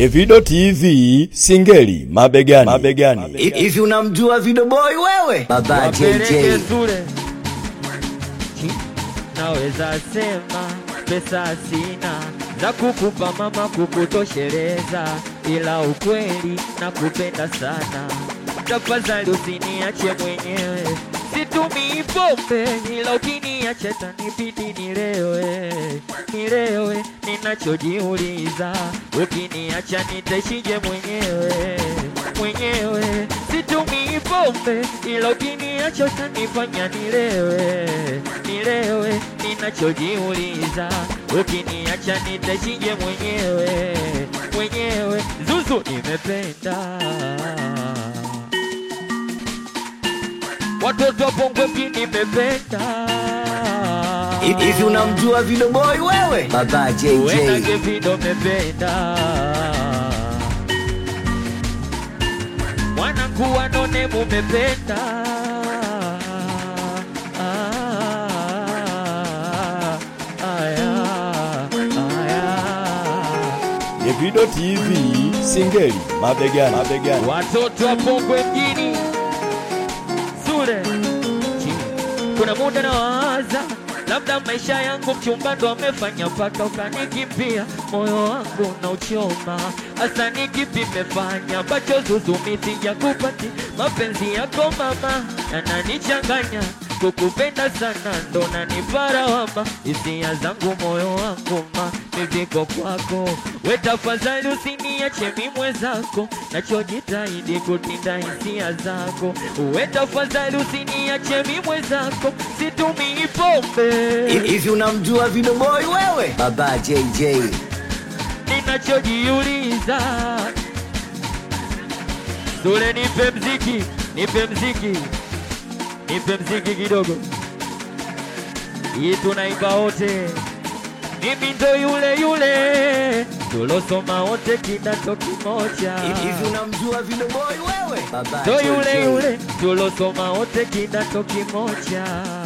Evido TV Singeli mabegani, mabegani. Hivi unamjua Video Boy wewe? Baba wapeleke JJ. shule. Chi, naweza sema pesa sina za kukupa mama kukutosheleza, ila ukweli nakupenda sana, tafadhali usiniache mwenyewe. Situmii pombe ila ukiniacha tanibidi nilewe, nilewe. Ninachojiuliza, ukiniacha nitaishije mwenyewe, mwenyewe. Situmii pombe ila ukiniacha utanifanya nilewe, nilewe. Ninachojiuliza, ukiniacha nitaishije mwenyewe, mwenyewe. Zuzu nimependa watoto wa Pongwe mjini nimependa Hivi unamjua Video Boy wewe? Baba Wena JJ. Gevido mependa mwanangu wanone mumependa Ah, aya, aya. Evido TV Singeli mabegani, mabegani. watoto wa Pongwe mjini Sule chini. Kuna muda nawaza labda maisha yangu mchumba ndo amefanya mpaka ukanikimbia, moyo wangu na uchoma. Hasa ni kipi nimefanya ambacho zuzumi sijakupati? Mapenzi yako mama yananichanganya, kukupenda sana ndo naniparawama, hisia zangu moyo wangu ma niviko kwako, we tafadhali usiniache mi mwenzako, nachojitahidi kutinda hisia zako, we tafadhali usiniache mi mwenzako, situmii pombe Hivi unamjua Video Boy wewe? Baba JJ. ninachojiuliza Sule, nipe mziki, nipe mziki, nipe mziki kidogo, hii tunaimba wote. Mimi ndo yule yule tulosoma wote kidato kimoja, Hivi unamjua Video Boy wewe? Baba ndo yule JJ. yule tulosoma wote kidato kimoja.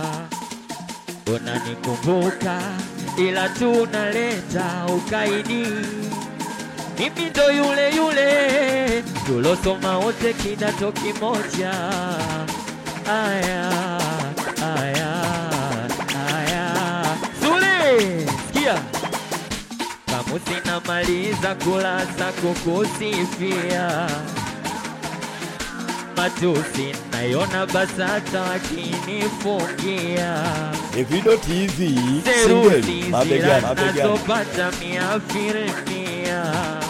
Unanikumbuka ila tunaleta ukaidi mimi ndo yule yule tulosoma wote kidato kimoja. Aya, aya, aya. Sule, sikia kamu sinamaliza kulasa kukusifia matusi nayona BASATA wakinifungia Evido TV Singeli serusi mabegani, mabegani. zinazopata mia filimia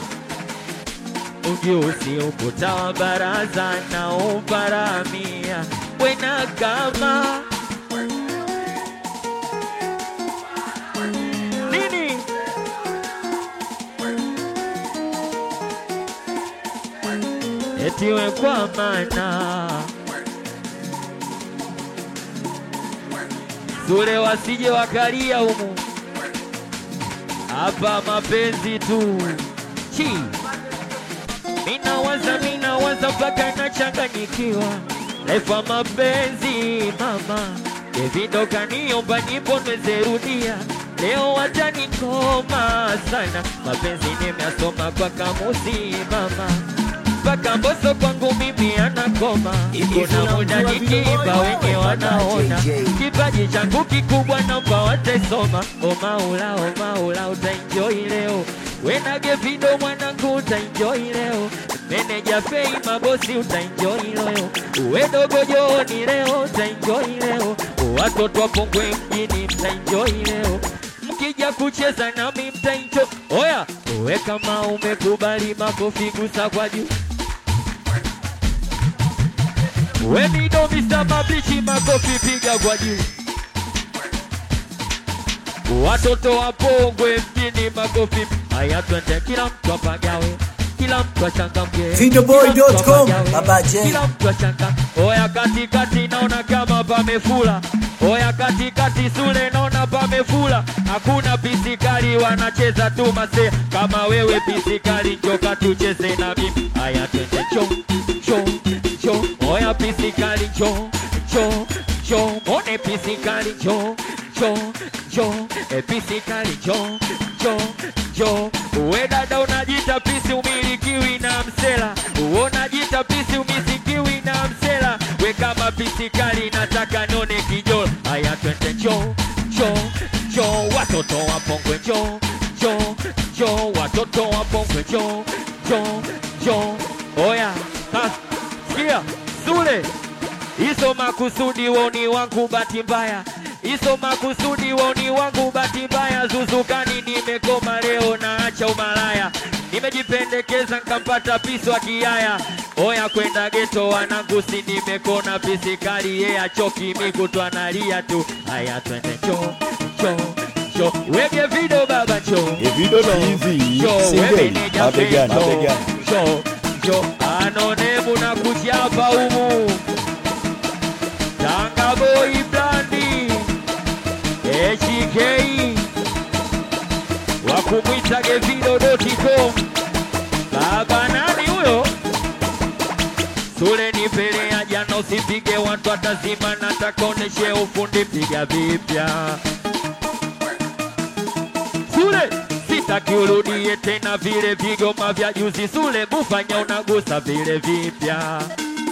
ujusi ukuta wa baraza na uparamia wena kama nini etiwe kwa mana Sule wasije wakalia humu hapa mapenzi tu chi minawaza minawaza mpaka nachanganyikiwa lefa mapenzi mama Davido kaniomba nyimbo nizerudia leo watanikoma sana mapenzi nimeasoma kwa kamusi mama mpaka mboso kwangu mimi anakoma Hivi kuna muda unamjua Video nikiimba Boy wenye wewe? wanaona JJ. kipaji changu kikubwa naomba watasoma omaula omaula utaenjoy leo wenage video mwanangu utaenjoy leo meneja fei mabosi utaenjoy leo uwe dogo joni leo utaenjoy leo watoto wa Pongwe mjini mtaenjoy leo mkija kucheza nami mtaenjoy oya uwe kama umekubali makofi gusa kwa juu Wenido Mr. Mabichi makofi piga kwa juu. Watoto wa Pongwe mjini makofi. Haya twende kila mtu apagawe. Kila mtu achangamke. Videoboy.com, Kila mtu apagawe. Baba J. Kila mtu achangamke. Oya katikati naona kama pamefula. Oya katikati Sule naona pamefula. Hakuna pisikali wanacheza tu mase. Kama wewe pisikali njoka tucheze na mimi. Haya twende cho cho cho. Oya pisikali cho cho cho. Mone pisikali cho cho cho. E pisikali cho cho cho. We dada unajita pisi pisi umilikiwi na msela uona jita pisi umisikiwi na msela we kama pisi kali nataka nione kijola haya twende njo njo njo watoto wapongwe njo njo njo watoto wapongwe njo njo njo oya sasa sikia sule Iso makusudi woni wangu bahati mbaya, iso makusudi woni wangu bahati mbaya. Zuzukani nimekoma leo, naacha umalaya, nimejipendekeza nkampata pisi wa kiaya. Oya kwenda geto wanangu, si nimekona pisi kali, ye achoki mikutu analia tu. Haya twende cho cho cho, wege video baba cho Evido TV Singeli mabegani mabegani. cho cho, anonemu na kuchapa humu Tanga boy blandi HK wakumwita gevido.com baba nani huyo Sule nipelea jana usipige watu watazima nataka oneshe ufundi piga vipya Sule sitaki urudie tena vile vigoma vya juzi Sule bufanya unagusa vile vipya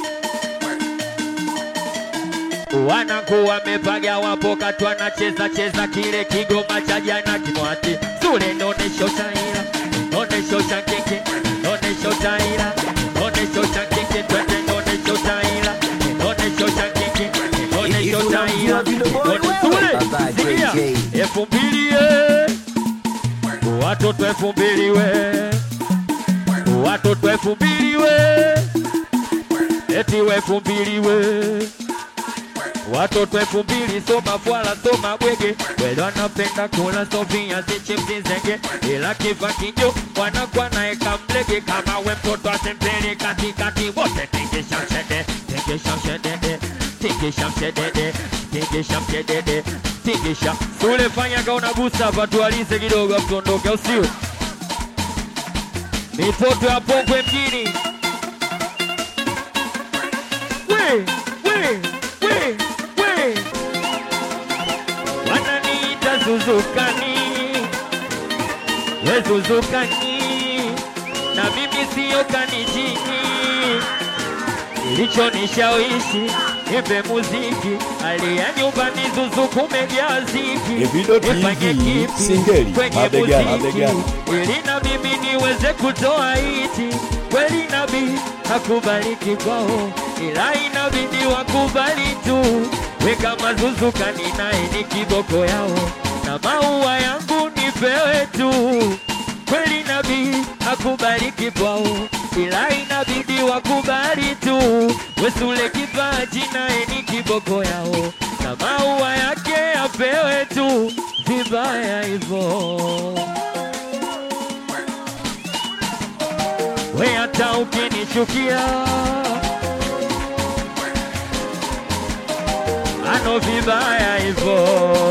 Wanangu wamepaga wapo katu wanacheza cheza kile kigoma cha jana kimwati Sule nonesho taira nonesho cha kike nonesho taira nonesho cha kike twende nonesho taira nonesho cha kike nonesho Hivi taira unamjua Video Boy wewe? Sule Baba sikia JJ. elfu mbili eh. watoto elfu mbili we watoto elfu mbili we eti we elfu mbili we watoto elfu mbili soma fwala soma bwege wele wanapenda kula sofia zichipsi zenge ila kiva kinjo wanakuwa naeka mlege kama we mtoto asempele katikati wote tingisha mshede tingisha mshedede tingisha mshedede tingisha mshedede tingisha sule fanyaga unagusa hapa tualize kidogo mtondoke usiwe mitoto ya Pongwe mjini we we we we wananiita Zuzukani we Zuzukani na mimi siyo kanijini kilichonishawishi nipe muziki alia nyumbani Zuzu kumejaa ziki Evido nifanye TV, kipi Singeli, kwenye mabegani, muziki mabegani. ili na mimi niweze kutoa hiti kweli nabii hakubaliki kwao ila inabidi wakubali tu we kama zuzukani naye ni kiboko yao na maua yangu nipewe tu kweli nabii hakubaliki kwao ila inabidi wakubali tu wesule kipaji naye ni kiboko yao na maua yake apewe tu vibaya hivyo we hata ukinichukia ano vibaya hivyo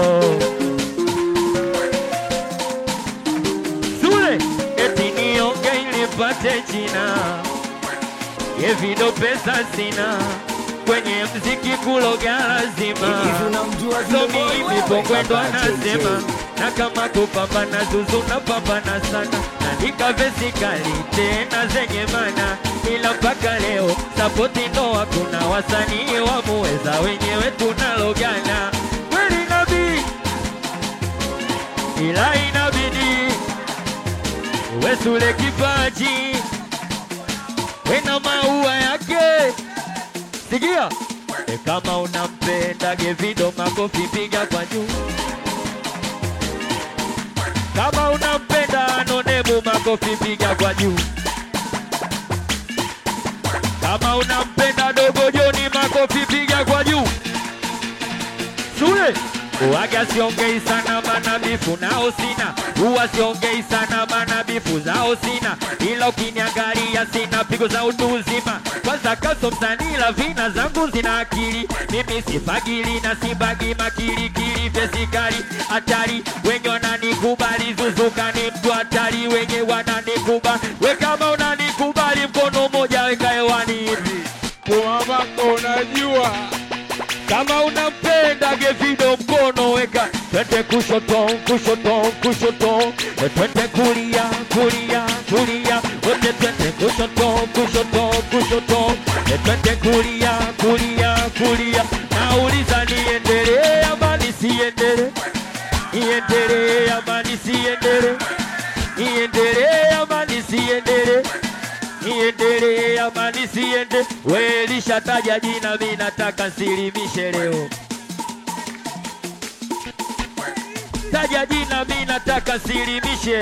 sule eti nionge ilipate jina yevido pesa sina kwenye mziki kuloga lazima Hivi unamjua Video so Boy mimi wewe? pokwendo Baba anasema JJ. na kama kupambana zuzu napambana sana naandika vesi kali tena zenye mana ila mpaka leo sapoti ndo hakuna wasanii wamuweza wenyewe tunalogana kweli nabii ila inabidi wesule kipaji wena maua yake sikia e kama unampenda gevido makofi piga kwa juu kama unampenda anonebu makofi piga kwa juu kama unampenda dogo joni makofi piga kwa juu shule Uwaga siongei sana mana bifu nao sina, huwa siongei sana mana bifu zao sina, ila ukiniangalia sina pigo za utu uzima. Kwanza kaso msanii la vina zangu zina akili, mimi sifagili na sibagi makilikili, fesikali hatari, wenye wananikubali, Zuzuka ni mtu hatari, wenye wananikubali, we kama unanikubali, mkono mmoja weka hewani hivi Mama unajua kama unampenda Gevido mkono weka, twende kushoto kushoto kushoto, twende kulia kulia kulia, wote kushoto kushoto kushoto E, twende kulia kulia kulia nauliza niendelee ama nisiendelee niendelee ama nisiendelee niendelee ama nisiendelee niendelee ama nisiende we lishataja jina mi nataka nsilimishe leo taja jina mi nataka nsilimishe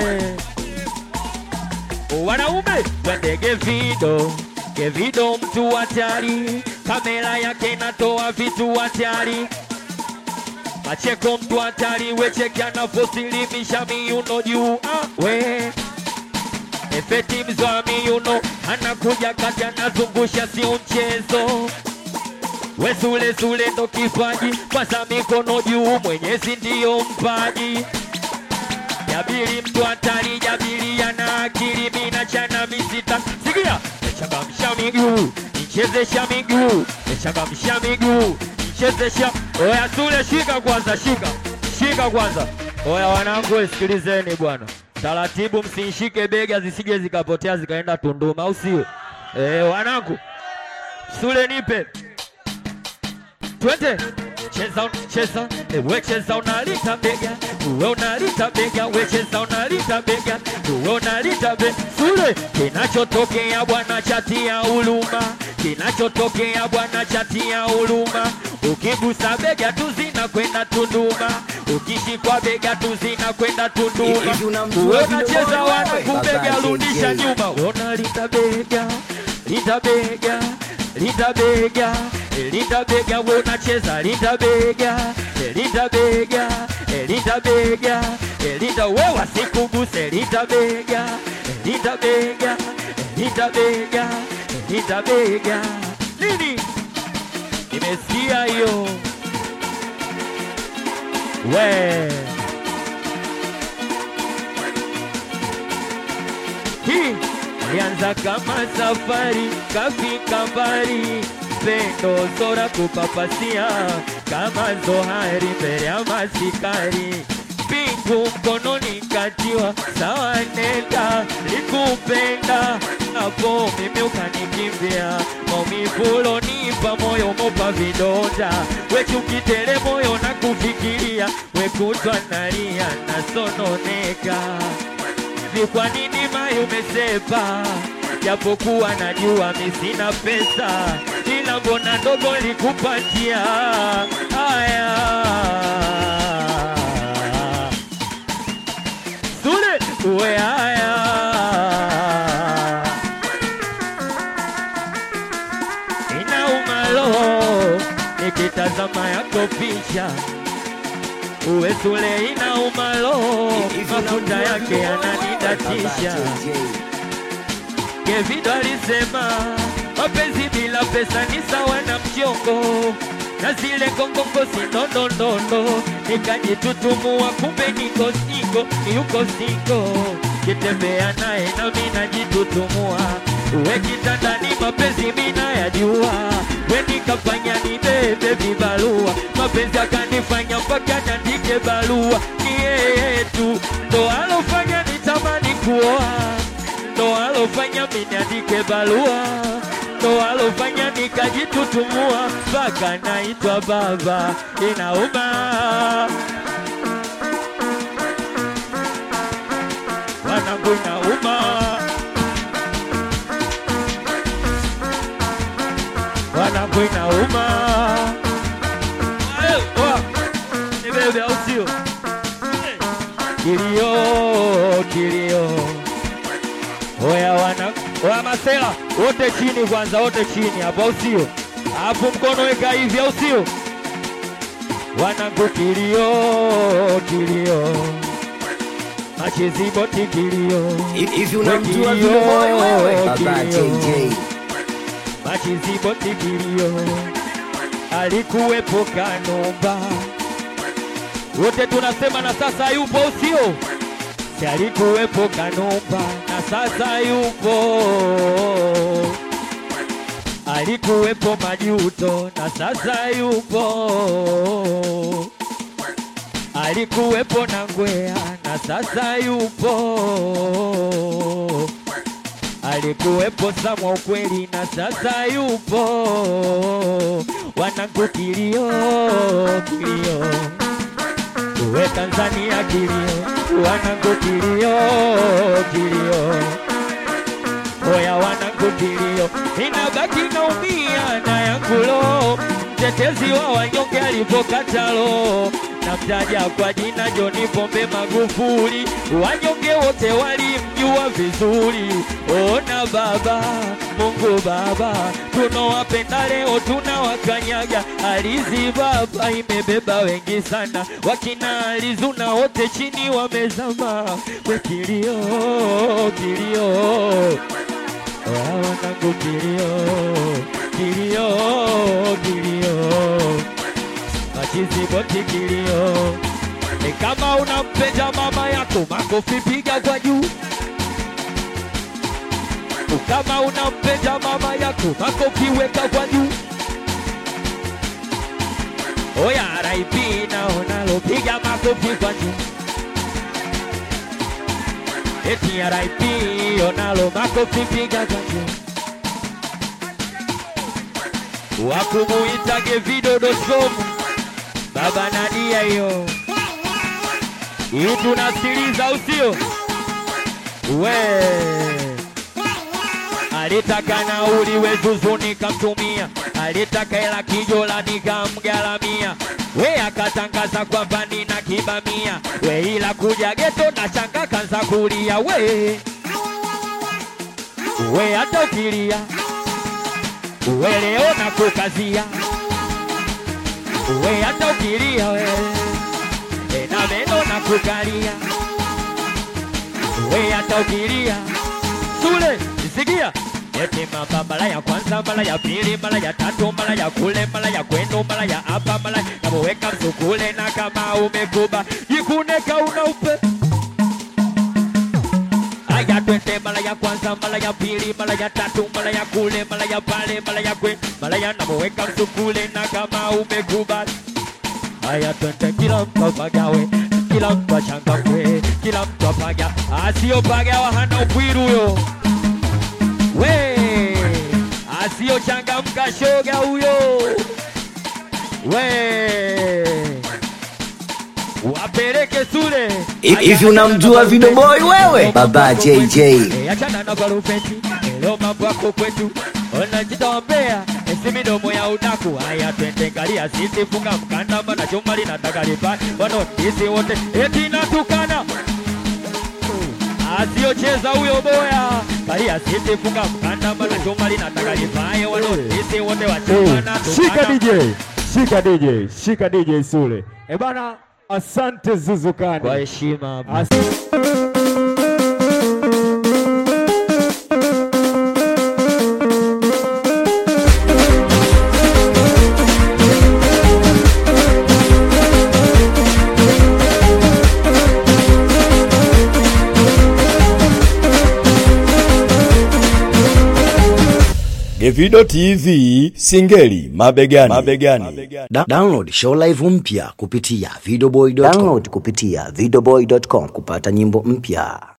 wanaume twende Gevido, Gevido mtu hatari, kamera yake inatoa vitu hatari, Macheko mtu hatari, wecheki anavyosilimisha miuno juu ah, we Efeti mzwa miuno anakuja kati anazungusha, si mchezo we sule sule ndo kipaji, kwanza mikono juu, Mwenyezi ndiyo mpaji Jabiri mtu hatari, Jabiri ana akili, mina chana misita. Sikia, changamsha miguu, nichezesha miguu, changamsha miguu, nichezesha. Oya Sule, shika kwanza, shika shika kwanza. Oya wanangu, sikilizeni bwana, taratibu, msinishike bega zisije zikapotea zikaenda Tunduma, au sio? Eh, wanangu, Sule nipe twende cheza cheza eh, we cheza unalita bega we unalita bega we cheza unalita bega we unalita bega sule kinachotokea bwana chati ya uluma kinachotokea bwana chati ya uluma ukigusa bega tu zinakwenda Tunduma ukishikwa bega tu zinakwenda Tunduma Hivi unamjua we vile unacheza boy wana wewe? kubega Baba rudisha JJ. nyuma unalita bega lita bega lita bega lita bega we unacheza lita bega lita bega lita bega lita we wasikuguse lita bega lita bega lita bega lita bega nini nimesikia hiyo we hii alianza kama safari, kafika mbali, pendo zora kupapasia kama zohari mbele ya masikari pingu mkononi katiwa sawa, nenda likupenda hapo mimi ukanikimbia, maumivu ulonipa moyo mopa vidonda, wechukitele moyo na kufikiria, wekutwa nalia nasononeka hivi kwa nini mai umesepa? Japokuwa najua mi sina pesa, ila mbona ndogo likupatia haya Sule uwe haya inauma roho nikitazama yako picha uwe Sule inauma roho Hivi mafuta unamjua yake vile boy yananidatisha. Baba JJ. Kevido alisema mapenzi bila pesa ni sawa na mchongo, na zile kongongo si ndondondondo, nikajitutumua kumbe niko singo, yuko singo, kitembea naye nami najitutumua, uwe kitandani mapenzi mina yajua, we nikafanya nibebe vibarua, mapenzi akanifanya mpaka niandike barua, ni yeye tu ndo alofanya nitamani kuoa ndo alofanya mimi niandike barua, ndo alofanya nikajitutumua mpaka naitwa baba. Inauma wanangu, inauma wanangu, inauma Eh, wa, ni bebe au sio? Eh, Kilio, kilio Oya wana oya masela wote chini kwanza, wote chini hapo, au sio? Hapo mkono weka hivi, au sio? Wanangu kilio kilio, machezi boti kilio, Hivi unamjua vile boy wewe? Baba JJ. machezi boti kilio, alikuwepo Kanumba, wote tunasema na sasa yupo, au sio? Si alikuwepo Kanumba na sasa yupo, alikuwepo Majuto na sasa yupo, alikuwepo na Ngwea na sasa yupo, alikuwepo Samwa ukweli na sasa yupo, wanangu kilio kilio, uwe Tanzania kilio, wanangu kilio kilio Oya wanangu kilio, inabaki naumia na yangulo, mtetezi wa wanyonge alipokata roho, namtaja kwa jina John Pombe Magufuli, wanyonge wote walimjua vizuri. Ona baba, Mungu Baba, tunawapenda leo tunawakanyaga. Alizi baba imebeba wengi sana, wakina Alizuna wote chini wamezama, we kilio kilio Oya wanangu kilio, kilio, kilio, machizi boti kilio. Ni kama unampenda mama yako, makofi piga kwa juu. Kama unampenda mama yako, makofi weka kwa juu. Oya RIP naonalo, piga makofi kwa juu. Eti RIP onalo makofi piga kwa juu. Wakumuitage vidodo.com Baba Nadia hiyo hii tunasikiliza usio we alitaka nauli wezuzu nikamtumia, alitaka hela kijola nikamgaramia, we akatangaza kwamba nina kibamia, we ila kuja geto na shanga kanza kulia we we hata ukilia we leo na kukazia we hata ukilia we e na meno na kukalia we hata ukilia Sule, sikia eti mama mara ya kwanza, mara ya pili, mara ya tatu, mara ya kule, mara ya kwenu, mara ya hapa, mara kamweka msukule, na kama umekuba jikune kauna upe Aya twende mara ya kwanza, mara ya pili, mara ya tatu, mara ya kule, mara ya pale, mara ya kwe, mara ya namweka msukule, na kama umekubali Haya twende kila mtu apagawe, kila mtu achangamke, kila mtu apaga, asiyopagawa hana upwiru huyo. We asiyochangamka shoga huyo. We wapeleke Sule. Hivi unamjua Video Boy wewe? Baba JJ. Eh, Achana na barufeti, leo mambo yako kwetu, unajitombea esi midomo ya udaku. Haya twende ngalia sisi, funga mkanda, mana chuma linataka lipa wanaotisi wote eti natukana asiyocheza huyo boya kalia sisi, funga mkanda, mana chuma linataka lipaye wanaotisi wote wachuma na Shika tukana. DJ, shika DJ, shika DJ Sule. E bana, asante kwa Zuzukani. heshima As Gevido TV Singeli mabegani, mabegani. Da download show live mpya kupitia videoboy.com. Download kupitia videoboy.com kupata nyimbo mpya.